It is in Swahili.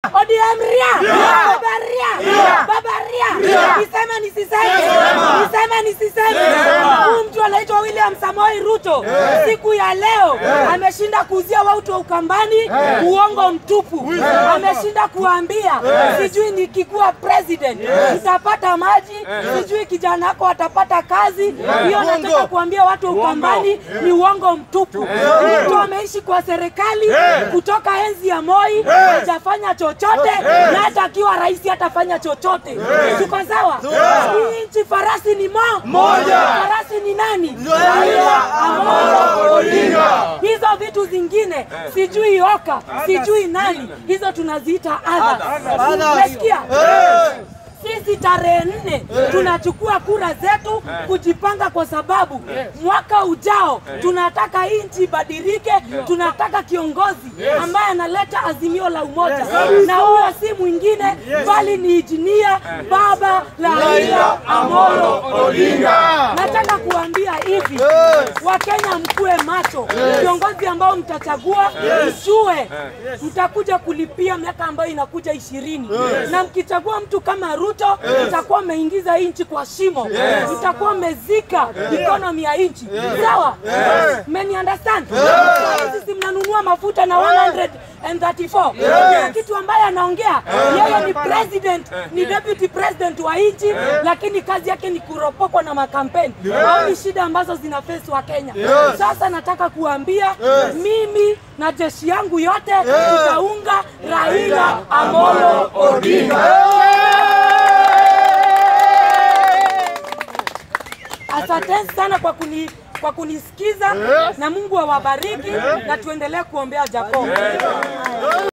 ODM ria, baba ria, baba ria. Niseme nisiseme, niseme nisiseme. Huyu mtu anaitwa William Samoei Ruto siku ya leo ameshinda kuuzia watu wa Ukambani uongo mtupu. Ameshinda kuambia sijui nikikuwa president nitapata maji, sijui kijana wako atapata kazi. Hiyo nataka kuambia watu wa Ukambani ni uongo mtupu. Mtu ameishi kwa serikali kutoka enzi ya Moi, hajafanya chochote, na hata akiwa rais hatafanya chochote. Tuko sawa? Hii nchi farasi ni mo moja. Farasi ni nani? Raila Amolo Odinga. Hizo vitu zingine sijui oka, sijui nani, hizo tunaziita others. Umesikia? Sisi tarehe nne tunachukua kura zetu kujipanga, kwa sababu mwaka ujao tunataka hii nchi ibadilike. Tunataka kiongozi ambaye analeta azimio la umoja, na huyo si mwingine bali ni injinia baba Raila Amolo Odinga. Nataka kuambia hivi, Wakenya mkue macho, viongozi ambao mtachagua mjue mtakuja kulipia miaka ambayo inakuja ishirini, na mkichagua mtu kama Ruto mtakuwa mmeingiza hii nchi kwa shimo, mtakuwa mmezika economy ya nchi. Sawa, mmeni understand? Sasa Sisi mnanunua mafuta na 134 Kila kitu ambaye anaongea yeye ni president, ni deputy president wa nchi, lakini kazi yake ni kuropokwa na makampeni au ni shida ambazo zina face wa Kenya. Sasa nataka kuambia mimi na jeshi yangu yote tutaunga Raila Amolo Odinga. Asanteni sana kwa kuni kwa kunisikiza na Mungu awabariki na tuendelee kuombea Jacob.